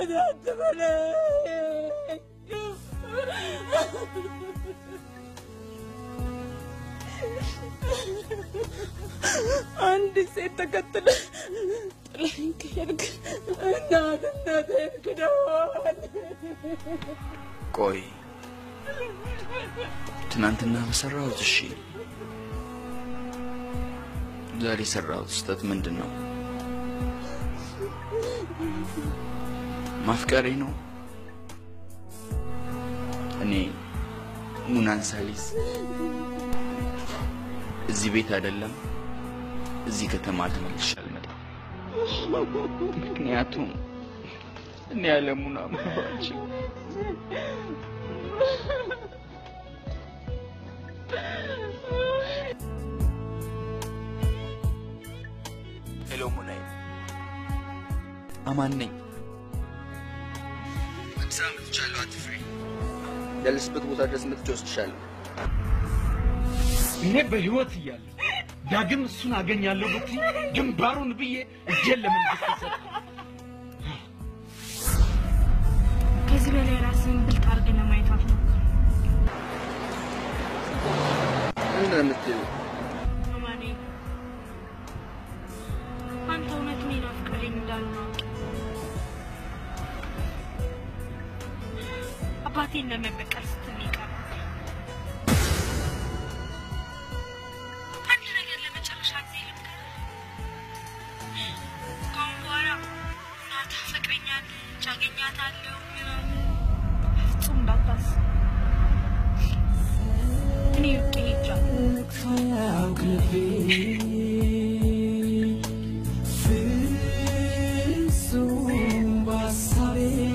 አንድ ሴት ተከትለ ጥለኸኝ ከሄድክ እናት እናትህን ክደዋል። ቆይ ትናንትና በሰራሁት እሺ፣ ዛሬ የሰራሁት ስህተት ምንድን ነው? ማፍቀሬ ነው? እኔ ሙናን ሳሊስ እዚህ ቤት አይደለም እዚህ ከተማ ተመልሼ አልመጣም። ምክንያቱም እኔ ያለ ሙና መኖር አልችልም። ሄሎ ሙናዬ፣ አማን ነኝ። አዲስ አበባ መጥቻለሁ፣ አትፍሪ። ያለሽበት ቦታ ድረስ መጥቼ ወስድሻለሁ። እኔ በህይወት እያለሁ ዳግም እሱን አገኛለሁ ብትይ ግንባሩን ብዬ እጄን ለመንግስት ሰጥ ከዚህ በላይ ራስን ብልጥ አድርገህ ለማየት አትሞክር። ምንድን ነው የምትይው? አማኔ አንተ እውነት እኔን አፍቅረኝ እንዳልሆነ አውቄ አባቴን ለመበቀል ስትል ነው የቀረው። አንድ ነገር ለመጨረሻ ጊዜ ልንገርህ። ከአሁን በኋላ እናትህ አፈቅረኛለች፣ አገኛታለሁ ምናምን ፍጹም እንዳታስብ። እኔ ውቄ ሄጃለሁ። ፍጹም በሀሳቤ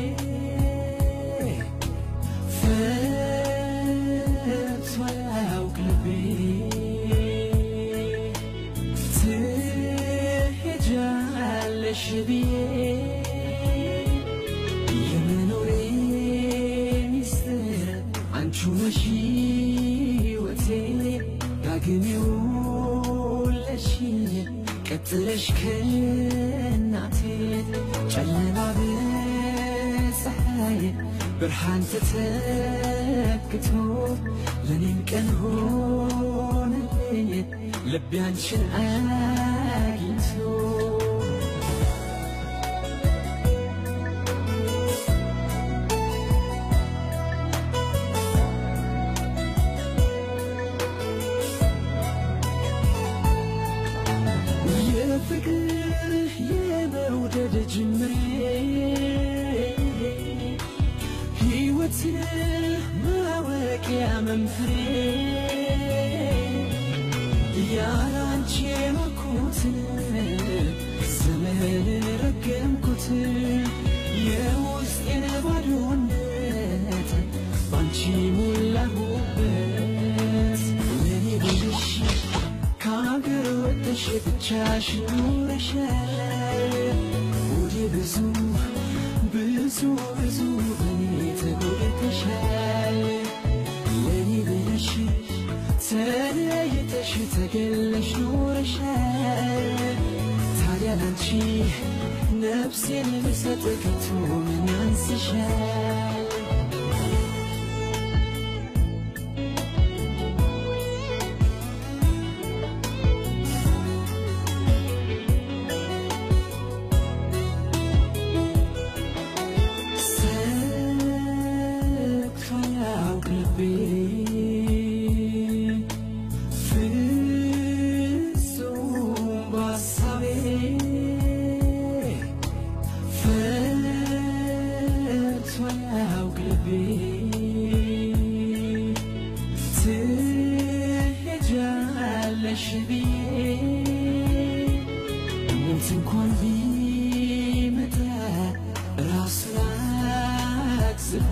ፈርቶ አያውቅ ልቤ ትሄጃለሽ ብዬ የመኖሬ ሚስጥር አንቺ ነሽ ሕይወቴ ዳግም የወለድሽኝ ቀጥለሽ ከእናቴ ጨለማ በፀሐይ ብርሃን ተተክቶ ለእኔም ቀን ሆነልኝ ልቤ አንቺን አግኝቶ የፍቅር የመውደድ ጅምሬ ሕይወትን ማወቂያ መንፍሬ ያላንቺ የኖርኩትን ዘመን ረገምኩት የውስጤን ባዶነት ባንቺ ሞላሁበት ለኔ ብለሽ ከሀገር ወጥተሽ ብቻሽን ኖረሻል ወደ ብዙ ብዙ ብዙ በኔ ተጎድተሻል ለኔ ብለሽ ተለይተሽ ተገለሽ ኖረሻል ታዲያ ላንቺ ነፍሴን ልሰጥ ከቶ ምን ያንስሻል ሰጥቶ ያውቅ ልቤ ፍጹም በሀሳቤ ፈርቶ ያውቅ ልቤ ትሄጃለሽ ብዬ ምንት እንኳን ቢመጣ ራሱን አግዝፎ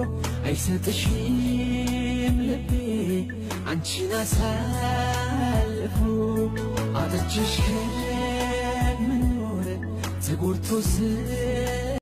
አይሰጥሽም ልቤ አንቺን አሳልፎ አጥቼሽ ከመኖር ተጎድቶ ስ